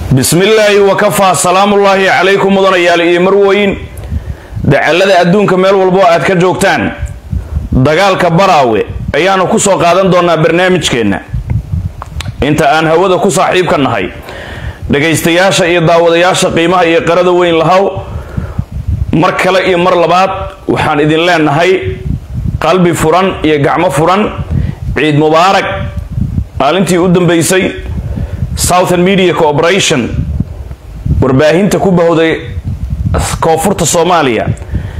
bismillaahi wakafaa salaamullaahi calaykum mudanayaal iyo marweyn dacallada adduunka meel walbo aad ka joogtaan dagaalka baraawe ayaanu ku soo qaadan doonaa barnaamijkeenna inta aan hawada ku saaxiibka nahay dhagaystayaasha iyo daawadayaasha qiimaha iyo qarada weyn lahaw mar kale iyo mar labaad waxaan idin leenahay qalbi furan iyo gacmo furan ciid mubaarak maalintii u dambeysay southern media corporation warbaahinta ku bahowday koonfurta soomaaliya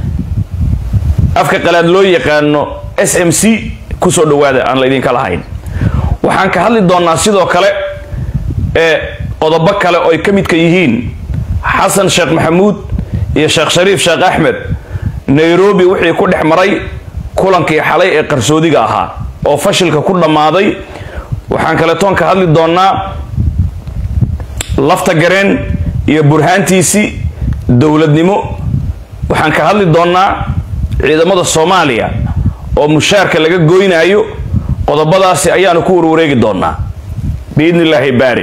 afka qalaad loo yaqaano s m c kusoo dhawaada aan laydinka lahayn waxaan ka hadli doonaa sidoo kale ee qodobo kale oo ay ka midka yihiin xasan sheekh maxamuud iyo sheekh shariif sheekh axmed nairobi wixii ku dhex maray kulankii xalay ee qarsoodiga ahaa oo fashilka ku dhammaaday waxaan kaletoon ka hadli doonaa lafta gareen iyo burhaantiisii dowladnimo waxaan ka hadli doonaa ciidamada soomaaliya oo mushaarka laga goynaayo qodobadaasi ayaanu ku warwareegi doonaa biidni illaahi baari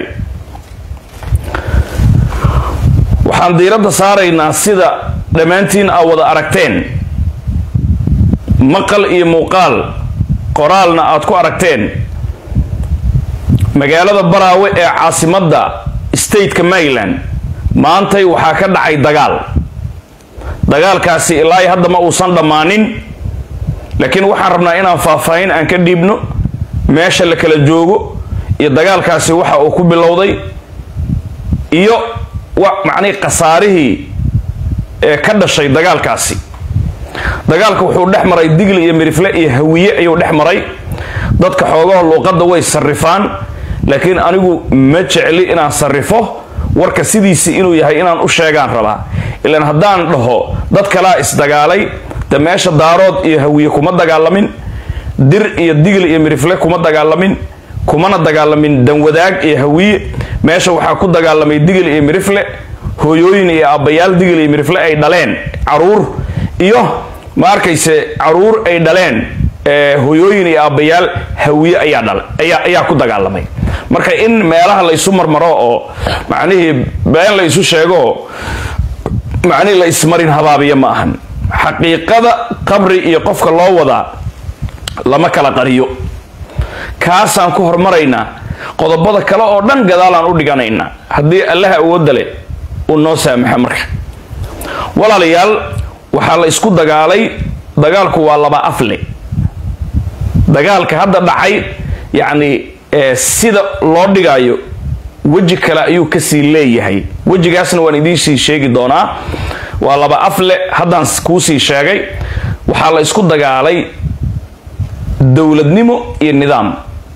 waxaan diiradda saaraynaa sida dhammaantiin aa wada aragteen maqal iyo muuqaal qoraalna aad ku aragteen magaalada baraawe ee caasimadda stateka maryland maantay waxaa ka dhacay dagaal dagaalkaasi ilaa hadda ma uusan dhammaanin laakiin waxaan rabnaa inaan faahfaahin aan ka dhiibno meesha la kala joogo iyo dagaalkaasi waxa uu ku bilowday iyo macnihii khasaarihii ee ka dhashay dagaalkaasi dagaalka wuxuu dhex maray digli iyo mirifle iyo hawiye ayuu dhex maray dadka xoogaha luuqadda way sarrifaan laakiin anigu ma jecli inaan sarrifo warka sidiisii inuu yahay inaan u sheegaan rabaa ilaan haddaan dhaho dad kalaa isdagaalay de meesha daarood iyo hawiye kuma dagaalamin dir iyo digli iyo mirifle kuma dagaalamin kumana dagaalamin danwadaag iyo hawiye meesha waxaa ku dagaalamay digil iyo mirifle hooyooyin iyo aabbayaal digil iyo mirifle ay dhaleen caruur iyo ma arkayse caruur ay dhaleen hooyooyin iyo aabbayaal hawiye ayaa ku dagaalamay marka in meelaha laysu marmaro oo macnihii been laysu sheego macnihii la ismarin habaabiya ma ahan xaqiiqada qabri iyo qofka loo wadaa lama kala qariyo kaasaan ku hormaraynaa qodobada kale oo dhan gadaalaan u dhiganaynaa haddii allaha awoodda leh uu noo saamaxa marka walaalayaal waxaa la isku dagaalay dagaalku waa laba afle dagaalka hadda dhacay yacni sida loo dhigaayo weji kale ayuu kasii leeyahay wejigaasna waan idiinsii sheegi doonaa waa laba afle haddaan kuusii sheegay waxaa la isku dagaalay dowladnimo iyo nidaam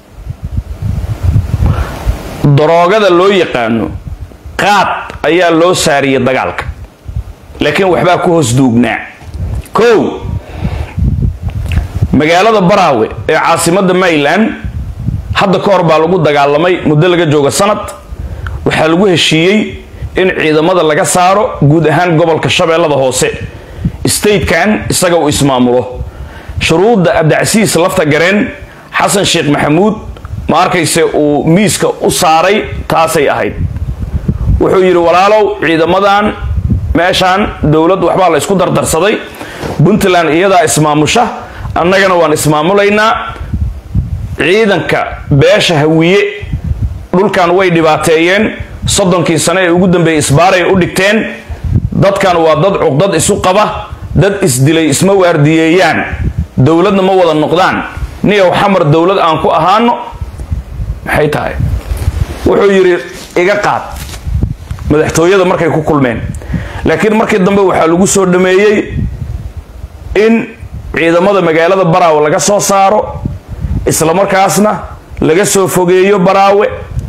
daroogada loo yaqaano qaad ayaa loo saariyay dagaalka laakiin waxbaa ku hoos duugnaa kow magaalada baraawe ee caasimadda maryland hadda ka hor baa lagu dagaalamay muddo laga joogo sanad waxaa lagu heshiiyey in ciidamada laga saaro guud ahaan gobolka shabeellada hoose statekan isaga uu ismaamulo shuruudda abdicasiis lafta gareen xasan sheekh maxamuud ma arkayse uu miiska u saaray taasay ahayd wuxuu yidhi walaalow ciidamadan meeshaan dowlad waxbaa la ysku dardarsaday puntland iyadaa ismaamusha annagana waan ismaamulaynaa ciidanka beesha hawiye dhulkan way dhibaateeyeen soddonkii sane ee ugu dambeeyey isbaaray u dhigteen dadkan waa dad cuqdad isu qaba dad isdilay isma waardiyeeyaan dowladna ma wada noqdaan niyow xamar dowlad aan ku ahaano maxay tahay wuxuu yidhi iga qaad madaxtooyada markay ku kulmeen laakiin markii dambe waxaa lagu soo dhameeyey in ciidamada magaalada baraawe laga soo saaro islamarkaasna laga soo fogeeyo baraawe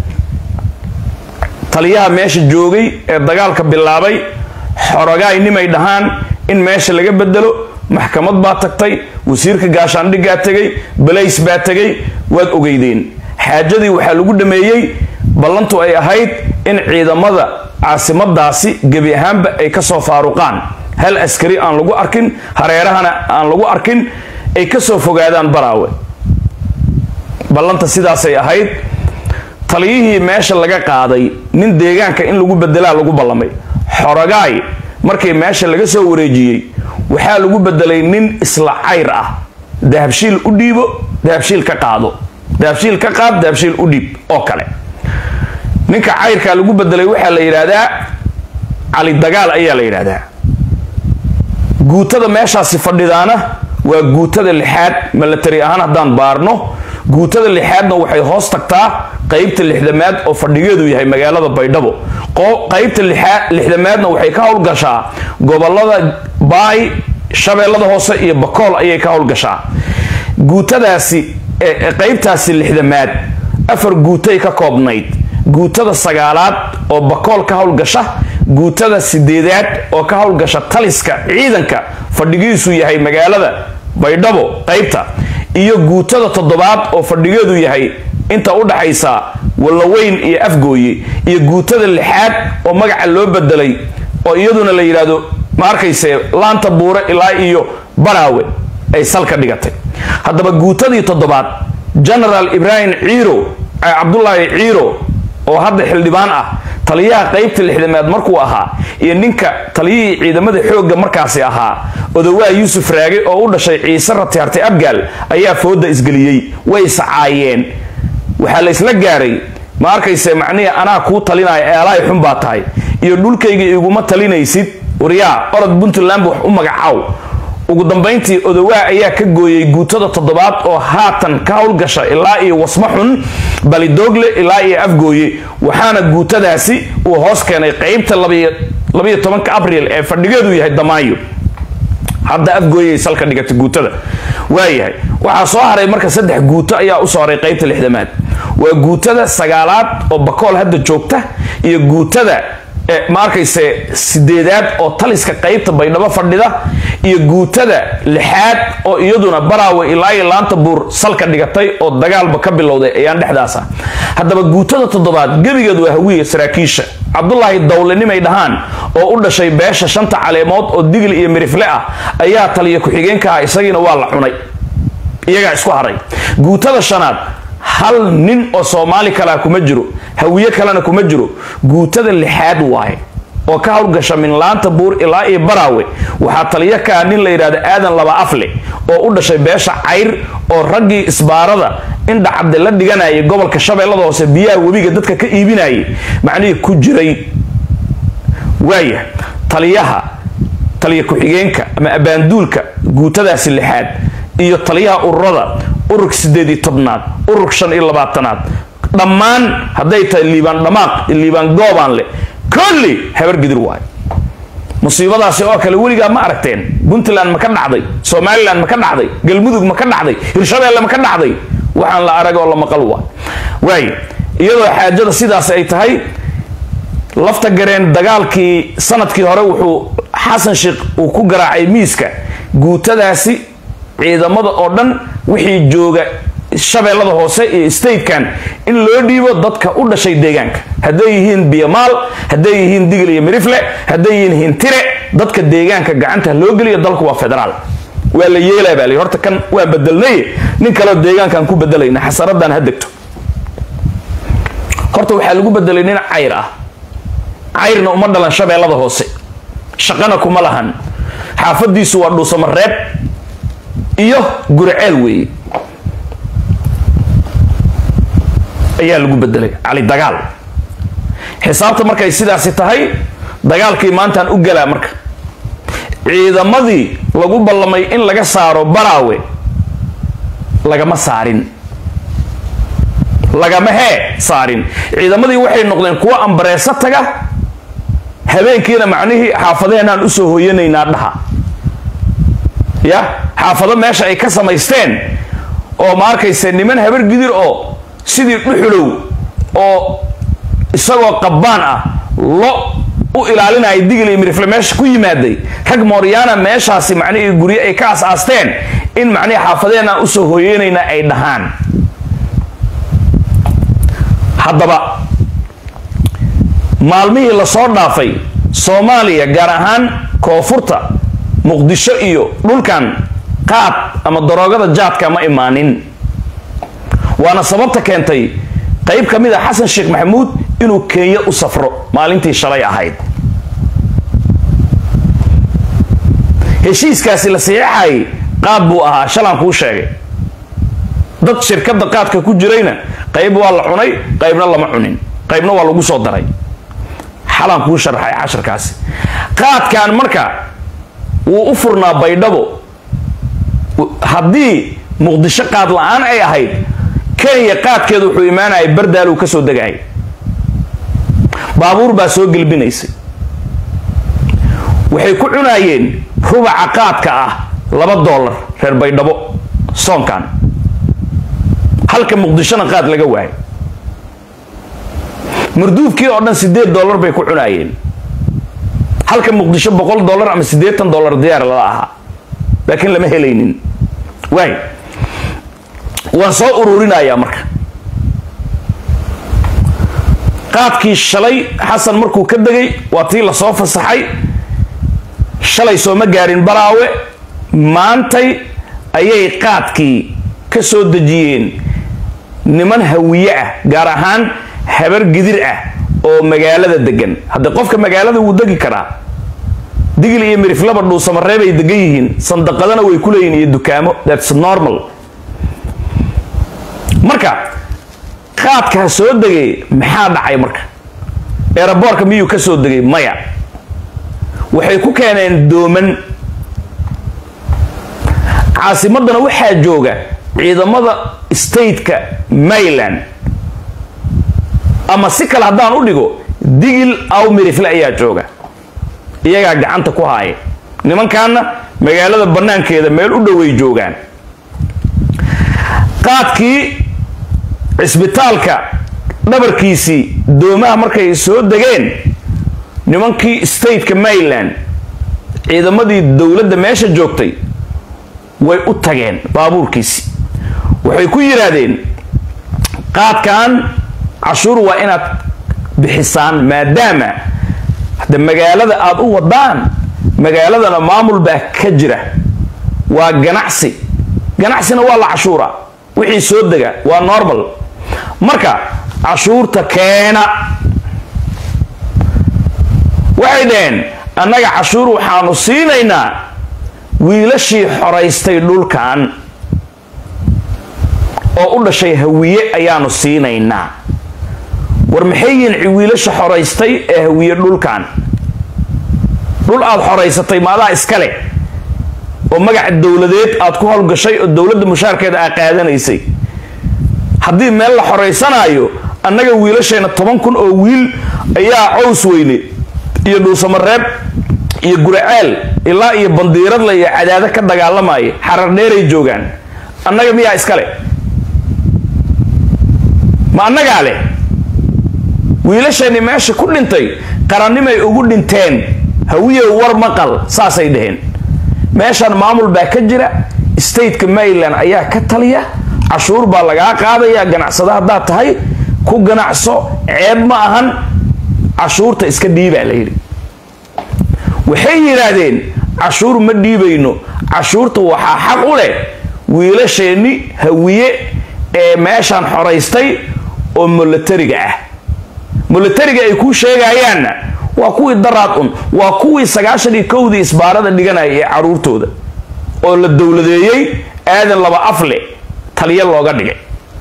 taliyaha meesha joogay ee dagaalka bilaabay xorogaay nimay dhahaan in meesha laga bedelo maxkamad baa tagtay wasiirka gaashaandhiggaa tegay balays baa tegay waad ogeydeen xaajadii waxaa lagu dhameeyey ballantu ay ahayd in ciidamada caasimadaasi gebi ahaanba ay kasoo faaruqaan hal askari aan lagu arkin hareerahana aan lagu arkin ay kasoo fogaadaan baraawe ballanta sidaasay ahayd taliyihii meesha laga qaaday nin deegaanka in lagu bedelaa lagu ballamay xorogaay markii meesha laga soo wareejiyey waxaa lagu bedelay nin isla cayr ah dahabshiil u dhiibo dahabshiil ka qaado dahabshiil ka qaad dahabshiil u dhiib oo kale ninka cayrkaa lagu bedelay waxaa la yidhaahdaa cali dagaal ayaa la yidhaahdaa guutada meeshaasi fadhidaana waa guutada lixaad milatari ahaan haddaan baarno guutada lixaadna waxay hoos tagtaa qaybta lixdamaad oo fadhigeedu yahay magaalada baydhabo qaybta lixdamaadna waxay ka howlgashaa gobolada baay shabeellada hoose iyo bakool ayay ka howlgashaa guutadaasi qaybtaasi lixdamaad afar guutay ka koobnayd guutada sagaalaad oo bakool ka howlgasha guutada sideedaad oo ka howlgasha taliska ciidanka fadhigiisu yahay magaalada baydhabo qaybta iyo guutada toddobaad oo fadhigeedu yahay inta u dhaxaysa wallaweyn iyo afgooye iyo guutada lixaad oo magaca loo bedelay oo iyaduna la yidhaahdo ma arkayse laanta buure ilaa iyo baraawe ay salka dhigatay haddaba guutadii toddobaad genaraal ibraahim ciiro cabdulaahi ciiro oo hadda xildhibaan ah taliyaha qaybta lixdamaad markuu ahaa iyo ninka taliyihii ciidamada xoogga markaasi ahaa odowaa yuusuf raage oo u dhashay ciise ratiarti abgaal ayaa fooda isgeliyey way iscaayeen waxaa la isla gaaray ma arkayse macnihii anaa kuu talinaya eelaay xun baa tahay iyo dhulkayga iguma talinaysid waryaa orod puntland wax u magacaaw ugu dambayntii odowaa ayaa ka gooyey guutada toddobaad oo haatan ka howlgasha ilaa iyo wasmo xun balidoogle ilaa iyo afgooye waxaana guutadaasi uu hoos keenay qaybta labayo tobanka abriil ee fadhigeedu yahay damaayo hadda afgooyay salka dhigatay guutada waayahay waxaa soo haray marka saddex guuto ayaa usoo haray qaybta lixdamaad waa guutada sagaalaad oo bakool hadda joogta iyo guutada ma arkayse sideedaad oo taliska qaybta baydhabo fadhida iyo guutada lixaad oo iyaduna baraawe ilaa iyo laanta buur salka dhigatay oo dagaalba ka bilowday ayaan dhexdaasa haddaba guutada toddobaad gebigeed waa hawiya saraakiisha cabdulaahi dawlenimay dhahaan oo u dhashay beesha shanta caleemood oo digil iyo mirifle ah ayaa taliya ku-xigeenka ah isagiina waa la cunay iyagaa isku haray guutada shanaad hal nin oo soomaali kalea kuma jiro hawiye kalena kuma jiro guutada lixaad waaye oo ka howlgasha minlaanta buur ilaa iyo baraawe waxaa taliyo kaa nin la yidhahdo aadan laba afle oo u dhashay beesha cayr oo raggii isbaarada indhacabde la dhiganayay gobolka shabeellada hoose biyaha webiga dadka ka iibinayay macnihii ku jiray waaya taliyaha taliya ku-xigeenka ama abaanduulka guutadaasi lixaad iyo taliyaha ururada ururka sideed iyo tobnaad ururka shan iyo labaatanaad dhammaan hadday tahay liibaan dhamaaq liibaan goobaan leh kolli habargidir waayo musiibadaasi oo kale weligaa ma aragteen puntland ma ka dhacday somalilan ma ka dhacday galmudug ma ka dhacday hirshabeelle ma ka dhacday waxaan la arag oo la maqal waa waayo iyadoo xaajada sidaas ay tahay lafta gareen dagaalkii sanadkii hore wuxuu xasan sheekh uu ku garaacay miiska guutadaasi ciidamada oo dhan wixii jooga shabeellada hoose iyo statekan in loo dhiibo dadka u dhashay deegaanka hadday yihiin biyamaal hadday yihiin digil iyo mirifle hadday yihiin hintire dadka deegaanka gacanta loo geliyo dalku waa federaal waa la yeelaa baa la horta kan waa bedelnay nin kaleo deegaankaan ku bedelayna xasaradan ha degto horta waxaa lagu bedelay nin cayr ah cayrna uma dhalan shabeellada hoose shaqana kuma lahan xaafadiisu waa dhuusamareeb iyo guriceel weeye ayaa lagu bedelay cali dagaal xisaabta markay sidaasi tahay dagaalkii maantaan u galaa marka ciidamadii lagu ballamay in laga saaro baraawe lagama saarin lagama hee saarin ciidamadii waxay noqdeen kuwo ambareeso taga habeenkiina macnihii xaafadaheenaan usoo hooyanaynaa dhaha ya xaafado meesha ay ka samaysteen oo ma arkayse niman habar gidir oo sidii dhuxulow oo isagoo qabbaan ah lo u ilaalinaya digil iyo mirifle meesha ku yimaaday rag mooryaana meeshaasi macnihii guryo ay ka as-aasteen in macnihii xaafadeenaan usoo hooyeynayna ay dhahaan haddaba maalmihii lasoo dhaafay soomaaliya gaar ahaan koonfurta muqdisho iyo dhulkan qaad ama daroogada jaadka ma imaanin waana sababta keentay qayb ka mid a xasan sheekh maxamuud inuu kenya u safro maalintii shalay ahayd heshiiskaasi la saxiixayay qaad buu ahaa shalaan kuu sheegay dad shirkadda qaadka ku jirayna qayb waa la cunay qaybna lama cunin qaybna waa lagu soo daray xalaan kuu sharaxay casharkaasi qaadkan marka wuu u furnaa baydhabo haddii muqdisho qaad la-aan ay ahayd kenya qaadkeeda wuxuu imaanayay bardaaluu ka soo degayay baabuur baa soo gelbinaysay waxay ku cunaayeen rubaca qaadka ah laba doolar reer baydhabo soonkan halka muqdishona qaad laga waayay marduufkii oo dhan siddeed dollar bay ku cunaayeen halka muqdisho boqol dollar ama siddeetan dollar diyaar lala ahaa laakiin lama helaynin waay waan soo ururinayaa marka qaadkii shalay xasan markuu ka degay waa tii lasoo fasaxay shalay sooma gaarin baraawe maantay ayay qaadkii ka soo dejiyeen niman hawiye ah gaar ahaan habar gidir ah oo magaalada degan haddii qofka magaalada wuu degi karaa digil iyo miriflaba dhuusamareebay degan yihiin sandaqadana way ku leeyihin iyo dukaamo thats normal marka qaadkaa soo degay maxaa dhacay marka eeraboorka miyuu ka soo degay maya waxay ku keeneen dooman caasimadana waxaa jooga ciidamada stateka mayland ama si kale haddaan u dhigo digil aw mirifle ayaa jooga iyagaa gacanta ku haaya nimankaana magaalada bannaankeeda meel u dhoway joogaan qaadkii cisbitaalka dhabarkiisii doomaha markay soo degeen nimankii stateka mayland ciidamadii dowladda meesha joogtay way u tageen baabuurkiisii waxay ku yidhaahdeen qaadkan cashuur waa inaad bixisaan maadaama hadde magaalada aada u wadaan magaaladana maamul baa ka jira waa ganacsi ganacsina waa la cashuura wixii soo dega waa normal marka cashuurta keena waxay dhaheen annaga cashuur waxaanu siinaynaa wiilashii xoraystay dhulkan oo u dhashay hawiye ayaanu siinaynaa war maxay yihiin wiilasha xoraystay ee hawiye dhulkan dhul aad xoraysatay maadaa iskale oo magaca dowladeed aad ku howlgashay oo dowladda mushaarkeeda aa qaadanaysay haddii meel la xoraysanaayo annaga wiilasheena toban kun oo wiil ayaa cows weyne iyo dhuusamareeb iyo guraceel ilaa iyo bandiiradla iyo cadaado ka dagaalamaya xarar dheeray joogaan annaga miyaa iskale ma annagaa leh wiilasheenni meesha ku dhintay qarannimay ugu dhinteen hawiyow war maqal saasay dhaheen meeshaan maamul baa ka jira stateka maryland ayaa ka taliya cashuur baa lagaa qaadaya ganacsada haddaad tahay ku ganacso ceeb ma ahan cashuurta iska dhiibaa la yidhi waxay yidhaahdeen cashuur ma dhiibayno cashuurta waxaa xaq u leh wiilasheenni hawiye ee meeshaan xoraystay oo molatariga ah molatariga ay kuu sheegayaanna waa kuwii daraad un waa kuwii sagaashan iyo kowdii isbaarada dhiganaya ee caruurtooda oo la dowladeeyey aadan laba afle taliya looga dhigay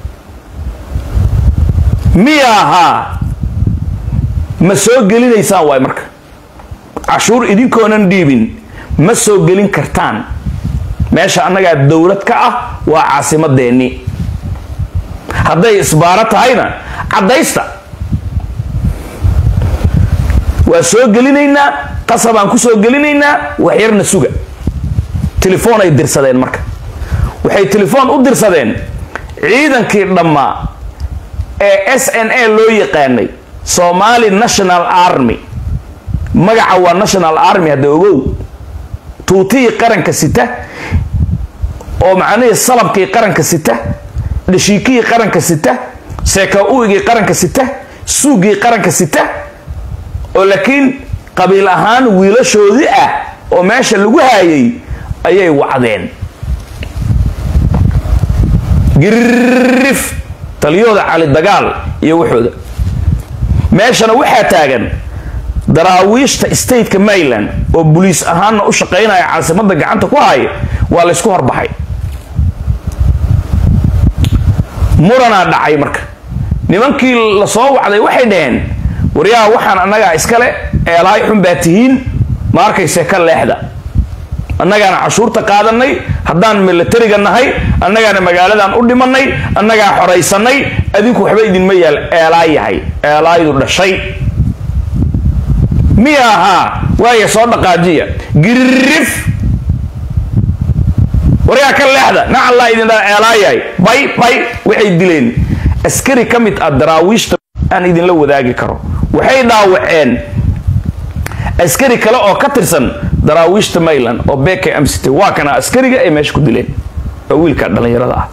miya ahaa ma soo gelinaysaan waay marka cashuur idinkoonan dhiibin ma soo gelin kartaan meesha annagaa dowlad ka ah waa caasimadeenni hadday isbaaro tahayna caddaysta waa soo gelinaynaa qasabaan ku soo gelinaynaa waxyarna suga telefoon ay dirsadeen marka waxay telefoon u dirsadeen ciidankii dhammaa ee s n a loo yaqaanay somali national army magaca waa national army hadda ogow tuutihii qaranka sita oo macnihii salabkii qaranka sita dhashiikihii qaranka sita seeka-uigii qaranka sita suugii qaranka sita oo laakiin qabiil ahaan wiilashoodii ah oo meesha lagu haayay ayay wacdeen girif taliyahooda cali dagaal iyo waxooda meeshana waxaa taagan daraawiishta stateka maryland oo boliis ahaanna u shaqaynaya caasimada gacanta ku haya waa laysku horbaxay muranaa dhacay marka nimankii lasoo wacday waxay dhaheen waryaha waxaan annagaa iskale eelahay xun baa tihiin ma arkayse ka leexda annagaana cashuurta qaadanay haddaan milatariga nahay annagaana magaaladan u dhimanay annagaa xoraysanay adinku waxba idinma yaal eelaay yahay eelaaydu dhashay miya ahaa waaya soo dhaqaajiya giririf waryaa ka leexda nacallaa idin dha eelaayahay bay bay waxay dileen askari ka mid ah daraawiishta aan idinla wadaagi karo waxay dhaawaceen askari kale oo ka tirsan daraawiishta mayland oo beka amsite waa kana askariga ay meesha ku dileen oo wiilka dhallinyarada ah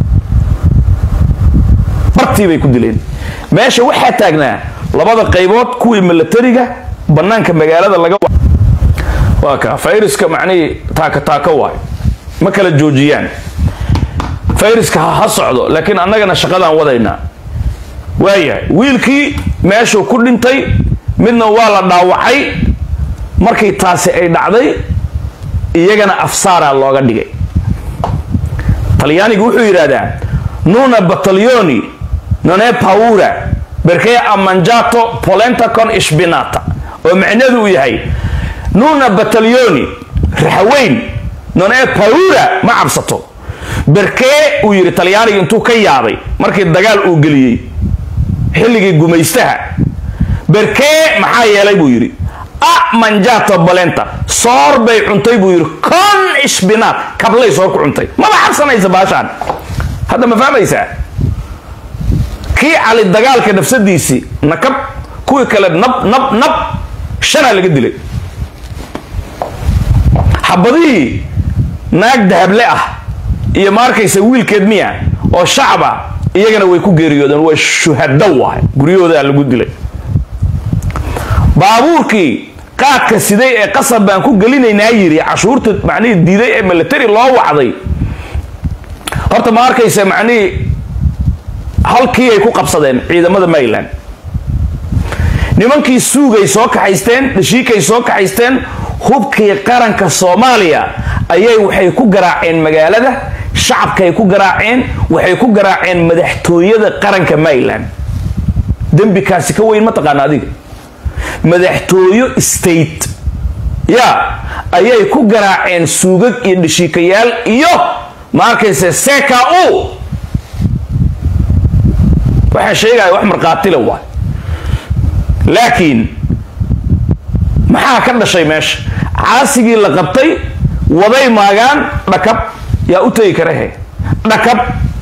bartii bay ku dileen meesha waxaa taagnaa labada qaybood kuwii milatariga banaanka magaalada laga waa ka fayruska macnihii taaka taako waay ma kala joojiyaan fayruska ha socdo laakiin annagana shaqadaan wadaynaa waayahay wiilkii meeshuu ku dhintay midna waa la dhaawacay markii taasi ay dhacday iyagana afsaaraa looga dhigay talyaanigu wuxuu yidhaahdaa nuna batalyoni none paura berkee amanjato polenta con ishbinata oo macneedu uu yahay nuna batalyoni raxaweyn none paura ma cabsato berkee uu yidhi talyaaniga intuu ka yaabay markii dagaal uu geliyey xilligii gumaystaha berkee maxaa yeelay buu yidhi a manjato bolenta soor bay cuntay buu yidhi con ishbinaat kablay soor ku cuntay maba cabsanaysa baashaan hadda ma fahmaysaa kii cali dagaalka nafsadiisii nakab kuwii kale nab nab nab shanaa laga dilay xabadihii naag dahable ah iyo ma arkaysa wiilkeed miya oo shacaba iyagana way ku geeriyoodeen waa shuhado waay guryahoodaa lagu dilay baabuurkii qaadka siday ee qasab baan ku gelinaynaa yiri cashuurta macnihii diiday ee military loo wacday horta ma arkaysa macnihii halkii ay ku qabsadeen ciidamada maryland nimankii suugay soo kaxaysteen dhashiikay soo kaxaysteen hubkii qaranka soomaaliya ayay waxay ku garaaceen magaalada shacabkaay ku garaaceen waxay ku garaaceen madaxtooyada qaranka maryland dembikaasi ka weyn ma taqaana adiga madaxtooyo state ya ayay ku garaaceen suugag iyo dhashiikayaal iyo ma arkayse seka u waxaan sheegaya wax markhaatila waay laakiin maxaa ka dhashay meesha caasigii la qabtay waday maagaan dhakab yaa u tegi kara he dhakab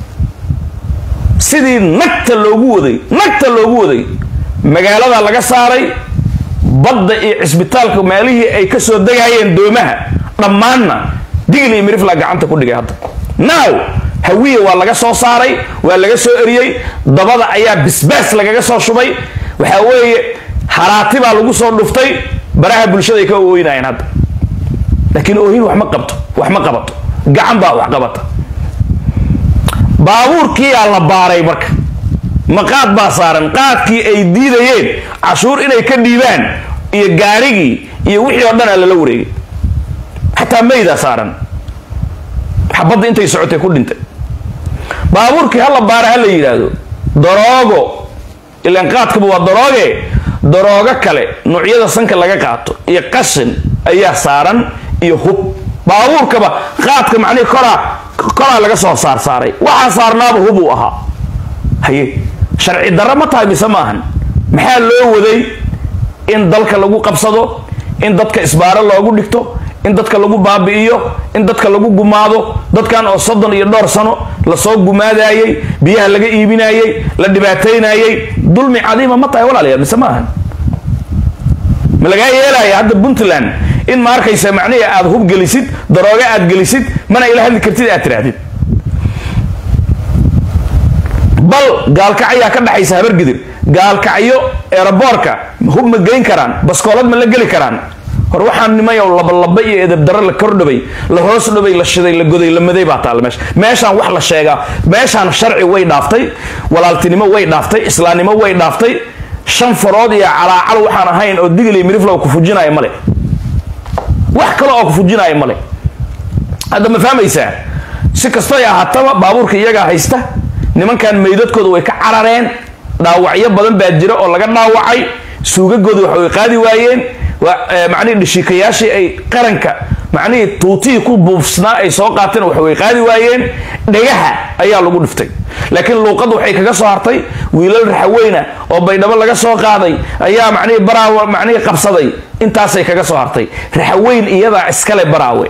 sidii nagta loogu waday nagta loogu waday magaalada laga saaray badda iyo cisbitaalka meelihii ay ka soo degayeen doomaha dhammaanna digl iyo mirifla gacanta ku dhigay hadda now hawiya waa laga soo saaray waa laga soo eriyey dabada ayaa bisbaas lagaga soo shubay waxaa weeye haraati baa lagu soo dhuftay baraha bulshada ay ka ooynaayeen hadda laakiin oohin wax ma qabto wax ma qabato gacan baa wax qabata baabuurkiiyaa la baaray marka ma qaad baa saaran qaadkii ay diidayeen cashuur inay ka dhiibaan iyo gaarigii iyo wixii oo dhan aa lala wareegay xataa maydaa saaran xabadda intay socotay ku dhintay baabuurkii hala baara ha la yidhaahdo daroogo ilaan qaadkaba waa darooge daroogo kale noocyada sanka laga qaato iyo qashin ayaa saaran iyo hub baabuurkaba qaadka macnihi koraa koraa laga soo saar saaray waxaa saarnaaba hub uu ahaa haye sharci darro ma tahay mise maahan maxaa loo waday in dalka lagu qabsado in dadka isbaaro loogu dhigto in dadka lagu baabi'iyo in dadka lagu gumaado dadkan oo soddon iyo dhowr sano lasoo gumaadayey biyaha laga iibinayey la dhibaataynayey dulmi cadiima ma tahay walaalayaal mise maahan ma lagaa yeelaya hadda puntland in ma arkaysa macnihi aad hub gelisid darooga aad gelisid mana ila hadli kartid aad tidhaahdid bal gaalkacyaa ka dhaxaysa habargidir gaalkacyo eeraboorka hub ma geyn karaan baskoolad ma la geli karaan hor waxaan nimayow labalaba iyo edabdaro la kordhabay la hoos dhabay la shiday la goday la maday baa taalla meesha meeshaan wax la sheegaa meeshaan sharci way dhaaftay walaaltinimo way dhaaftay islaamnimo way dhaaftay shan farood iyo calaacal waxaan ahayn oo digli miriflow ku fujinaya male wax kale oo ku fujinaya male hadda ma fahmaysaa si kastoy ahaataba baabuurka iyagaa haysta nimankan meydadkooda way ka carareen dhaawacyo badan baa jira oo laga dhaawacay suugagooda wax way qaadi waayeen macnihii dhishikayaashii ay qaranka macnihii tuutihii ku buufsnaa ay soo qaateen wax way qaadi waayeen dhagaha ayaa lagu dhiftay laakiin luuqadda waxay kaga soo hartay wiilal raxaweyna oo baydhabo laga soo qaaday ayaa macnihii baraawe macnihii qabsaday intaasay kaga soo hartay raxaweyn iyadaa iskale baraawe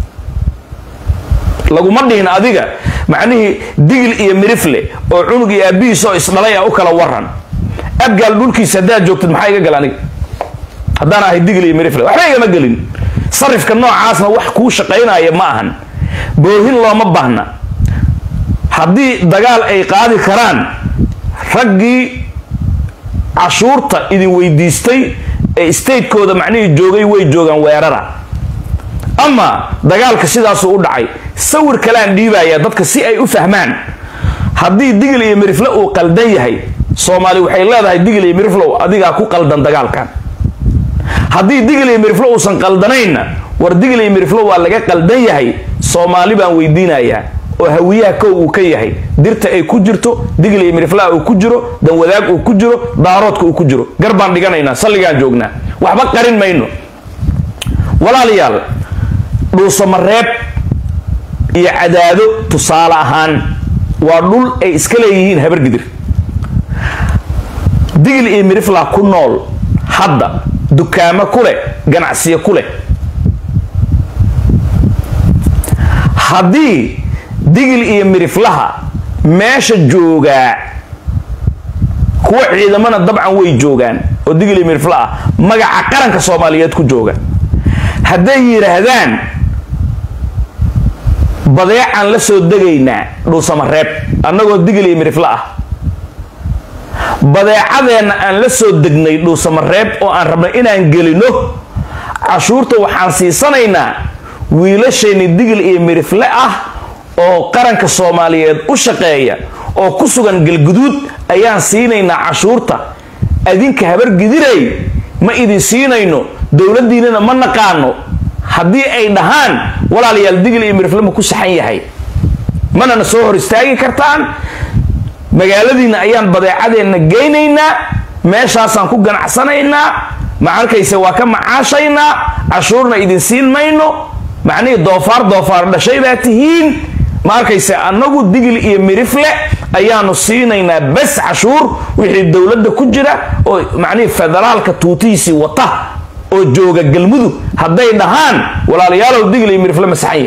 laguma dhihin adiga macnihii digil iyo mirifle oo cunug iyo aabihiis oo isdhalay a u kala waran abgaal dhulkiisa haddaad joogtid maxaa iga gal aniga haddaan ahay digil iyo mirifle waxba igama gelin sarifka noocaasna wax kuu shaqaynaya ma ahan boohin looma baahna haddii dagaal ay qaadi karaan raggii cashuurta idin weydiistay ee statekooda macnihii joogay way joogaan weerara ama dagaalka sidaasuu u dhacay sawir kaleaan dhiibaya dadka si ay u fahmaan haddii digil iyo mirifle uu qaldan yahay soomaali waxay leedahay digil iyo miriflow adigaa ku qaldan dagaalkan haddii digil iyo miriflo uusan qaldanaynna war digil iyo miriflo waa laga qaldan yahay soomaali baan weydiinayaa oo hawiyaha kow uu ka yahay dirta ay ku jirto digil iyo miriflaha uu ku jiro danwadaag uu ku jiro daaroodka uu ku jiro gar baan dhiganaynaa salligaan joognaa waxba qarin mayno walaalayaal dhuusamareeb iyo cadaado tusaale ahaan waa dhul ay iska leeyihiin habargidir digil iyo mirifla ku nool hadda dukaamo ku leh ganacsiyo ku leh haddii digil iyo miriflaha meesha joogaa kuwa ciidamana dabcan way joogaan oo digil iyo mirifla ah magaca qaranka soomaaliyeed ku jooga hadday yidhaahdaan badeecaan la soo degaynaa dhuusamareeb annagoo digil iyo mirifla ah badeecadeenna aan la soo degnay dhuusamareeb oo aan rabnay inaan gelino cashuurta waxaan siisanaynaa wiilashayni digil iyo mirifle ah oo qaranka soomaaliyeed u shaqeeya oo ku sugan galguduud ayaan siinaynaa cashuurta adinka habargidirey ma idin siinayno dowladdiinana ma naqaano haddii ay dhahaan walaalayaal digil iyo mirifle ma ku saxan yahay manana soo hor istaagi kartaan magaaladiina ayaan badeecadeenna geynaynaa meeshaasaan ku ganacsanaynaa ma arkayse waa ka macaashaynaa cashuurna idin siin mayno macnihii doofaar doofaar dhashay baa tihiin ma arkayse annagu digil iyo mirifle ayaanu siinaynaa bes cashuur wixii dowladda ku jira oo macnihii federaalka tuutihiisii wata oo jooga galmudug hadday dhahaan walaalayaalow digil iyo mirifle masaxanya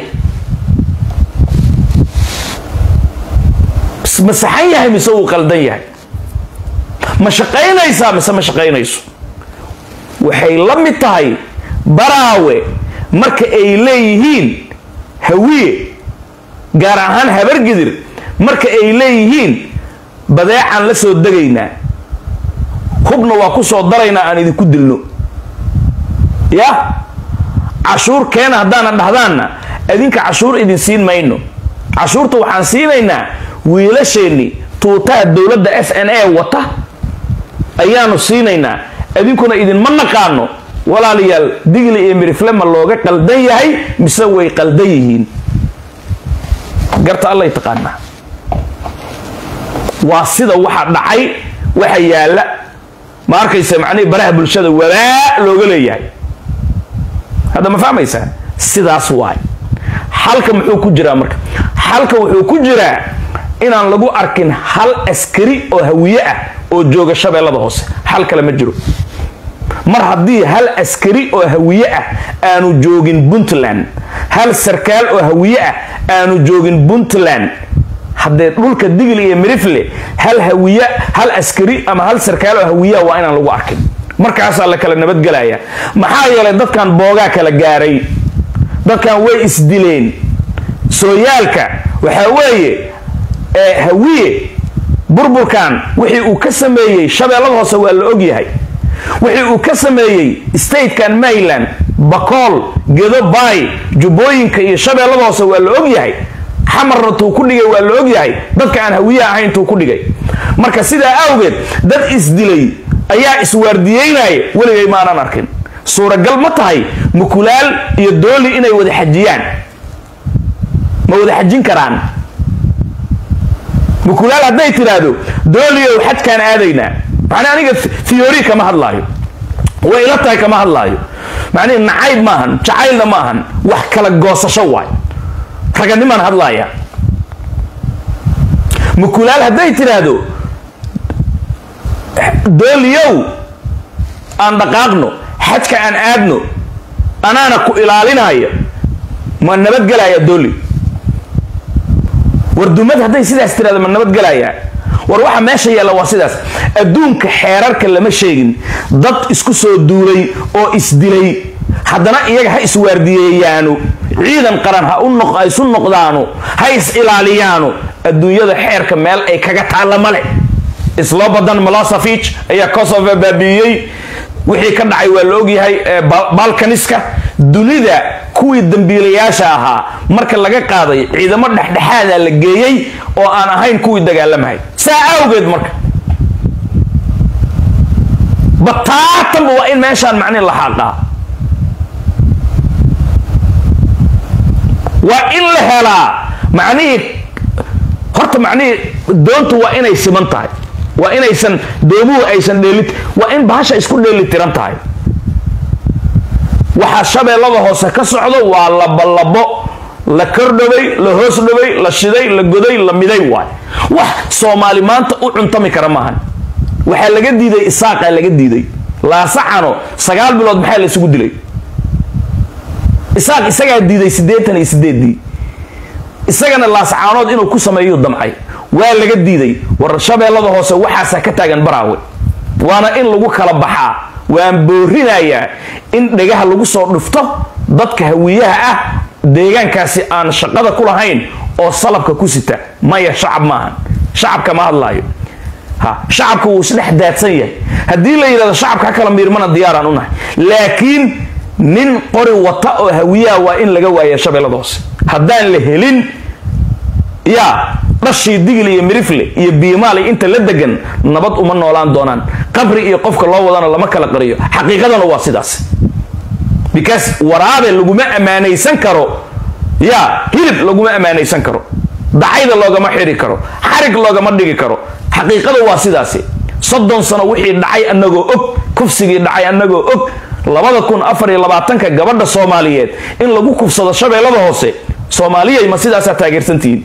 ma saxan yahay mise uu qaldan yahay ma shaqaynaysaa mise ma shaqaynayso waxay la mid tahay baraawe marka ay leeyihiin hawiye gaar ahaan habargidir marka ay leeyihiin badeecaan la soo degaynaa hubna waa ku soo daraynaa aan idinku dilno ya cashuur keena haddaana dhahdaanna idinka cashuur idin siin mayno cashuurta waxaan siinaynaa wiilasheenni tuutaha dowladda s n a wata ayaanu siinaynaa idinkuna idinma naqaano walaalayaal digli iyo mirifle ma looga qaldan yahay mise way qaldan yihiin garta allay taqaanaa waa sida waxa dhacay waxa yaalla ma arkaysa macnihii baraha bulshada walaa looga leeyahay hadda ma fahmaysaa sidaas waay xalka muxuu ku jiraa marka xalka wuxuu ku jiraa inaan lagu arkin hal askari oo hawiye ah oo jooga shabeellada hoose xal kale ma jiro mar haddii hal askari oo hawiye ah aanu joogin puntland hal sarkaal oo hawiye ah aanu joogin puntland haddee dhulka digil iyo mirifle hal hawiye hal askari ama hal sarkaal oo hawiyaa waa inaan lagu arkin markaasaa la kala nabadgelaya maxaa yeelay dadkan boogaa kala gaaray dadkan way isdileen sooyaalka waxaa weeye hawiye burburkan wixii uu ka sameeyey shabeellada hoose waa la ogyahay wixii uu ka sameeyey statekan maryland bakool gedo baay jubbooyinka iyo shabeellada hoose waa la og yahay xamarna tuu ku dhigay waa la og yahay dadka aan hawiye ahayn tuu ku dhigay marka sidaa awgeed dad isdilay ayaa iswaardiyeynaya weligay maanan arkin suuragal ma tahay mukulaal iyo dooli inay wada xajiyaan ma wada xajin karaan mukulaal hadday tidhaahdo dooliow xajkaan aadaynaa macnaa aniga theory kama hadlaayo way ila tahay kama hadlaayo macnihi nacayb maahan jacaylna maahan wax kala goosasho waay raganimaan hadlaaya mukulaal hadday tidhaahdo dooliyow aan dhaqaaqno xajka aan aadno anaana ku ilaalinaya ma nabadgelaya dooli war dumad hadday sidaas tirahdo ma nabadgelaya war waxa meesha yaalla waa sidaas adduunka xeerarka lama sheegin dad isku soo duulay oo isdilay haddana iyaga ha iswaardiyeeyaanu ciidan qaran ha ha isu noqdaanu ha is ilaaliyaanu adduunyada xeerka meel ay kaga taalla male islo badan molosafich ayaa kosovo baabiiyey wixii ka dhacay waa la ogyahay balkaniska dunida kuwii dambiilayaasha ahaa marka laga qaaday ciidamo dhexdhexaada la geeyey oo aan ahayn kuwii dagaalamahay saa awgeed marka bataatanba waa in meeshaan macnihi la xaaqaa waa in la helaa macnihii horta macnihii doontu waa inay siman tahay waa inaysan doomuhu aysan dheeli waa in bahasha isku dheeli tiran tahay waxaa shabeellada hoose ka socdo waa labolabo la kordhabay la hoos dhabay la shiday la goday la miday waay wax soomaali maanta u cuntami kara maahan waxaa laga diiday isaaqaa laga diiday laasaxano sagaal bilood maxaa la isugu dilay isaaq isagaa diiday siddeetan iyo sideedii isagana laasacaanood inuu ku sameeyu damcay waa laga diiday war shabeellada hoose waxaasaa ka taagan baraawe waana in lagu kala baxaa waan boorinayaa in dhegaha lagu soo dhufto dadka hawiyaha ah deegaankaasi aan shaqada ku lahayn oo salabka ku sita maya shacab maahan shacabka ma hadlaayo ha shacabka wuu isdhex daadsan yahay haddii la yidhahdo shacabka ha kala miirmana diyaaraan u nahay laakiin nin qori wata oo hawiyaha waa in laga waaya shabeellada hoose haddaan la helin yaa dhashii digil iyo mirifle iyo biimaali inta la degan nabad uma noolaan doonaan qabri iyo qofka loo wadana lama kala qariyo xaqiiqadana waa sidaas because waraabe laguma ammaanaysan karo yaa hilib laguma ammaanaysan karo dacayda loogama xiri karo xarig loogama dhigi karo xaqiiqada waa sidaasi soddon sano wixii dhacay anagoo og kufsigii dhacay anagoo og labada kun afar iyo labaatanka gabadha soomaaliyeed in lagu kufsado shabeellada hoose soomaaliyay ma sidaasaa taageersantihiin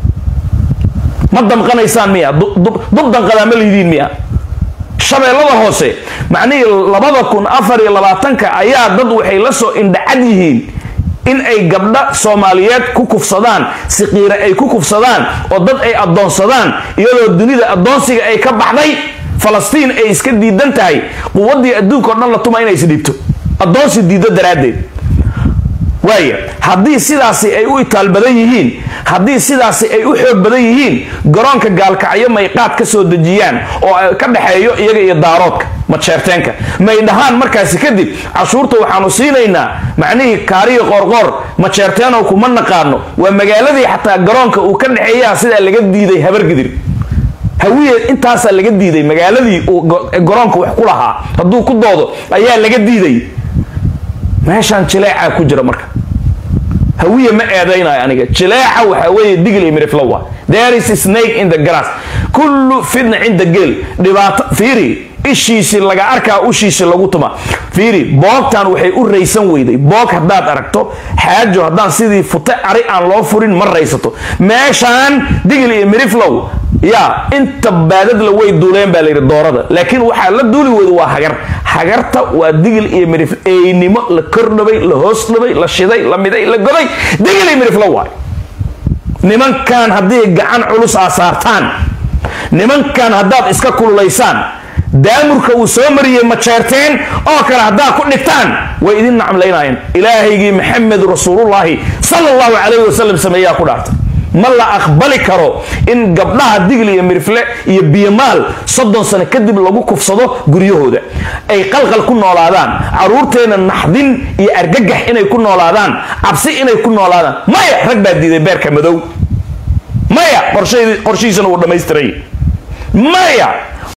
ma damqanaysaan miya dub danqadaa ma lidiin miya shabeellada hoose macnihii labada kun afar iyo labaatanka ayaa dad waxay la soo indhacad yihiin in ay gabdha soomaaliyeed ku kufsadaan siqiire ay ku kufsadaan oo dad ay addoonsadaan iyadoo dunida addoonsiga ay ka baxday falastiin ay iska diidan tahay quwaddii adduunka o dhan la tuma inay isdhiibto addoonsi diiddo daraaddeed waaya haddii sidaasi ay u itaal badan yihiin haddii sidaasi ay u xoog badan yihiin garoonka gaalkacyo may qaad ka soo dejiyaan oo ka dhexeeyo iyaga iyo daaroodka majeerteenka may dhahaan markaasi kadib cashuurta waxaanu siinaynaa macnihii kaariyo qoorqoor majeerteenow kuma naqaano waa magaaladii xataa garoonka uu ka dhexeeyaa sidaa laga diiday habargidir hawiye intaasaa laga diiday magaaladii uu garoonka wax ku lahaa hadduu ku doodo ayaa laga diiday meeshaan jileecaa ku jira marka hawiye ma eedaynayo aniga jileeca waxaa weeye digil iyo miriflowa there is a snake in the grass kullu fitna cinda geel dhibaato fiiri ishiisi laga arkaa ushiisi lagu tuma fiiri boogtan waxay u raysan weyday boog haddaad aragto xaajo haddaan sidii fute ari aan loo furin ma raysato meeshaan digil iyo miriflow yaa inta baadadla way duuleen baa layidhi doorada laakiin waxaa la duuli weyda waa hagar hagarta waa digil iyo mirif eynimo la kordhabay la hoos dhabay la shiday la miday la goday digil iyo miriflo waay nimankan haddii gacan culus aa saartaan nimankan haddaad iska kululaysaan daamurka uu soo mariyey majeerteen oo kale haddaad ku dhigtaan way idin nacmlaynaayeen ilaahaygii maxamed rasuulullaahi sala allahu calayhi wasalam sameeyaa ku dhaartay ma la aqbali karo in gabdhaha digl iyo mirifle iyo biyomaal soddon sano kadib lagu kufsado guryahooda ay qalqal ku noolaadaan caruurteena naxdin iyo argagax inay ku noolaadaan cabsi inay ku noolaadaan maya rag baa diiday beerka madow maya qorshihiisana wuu dhammaystiray maya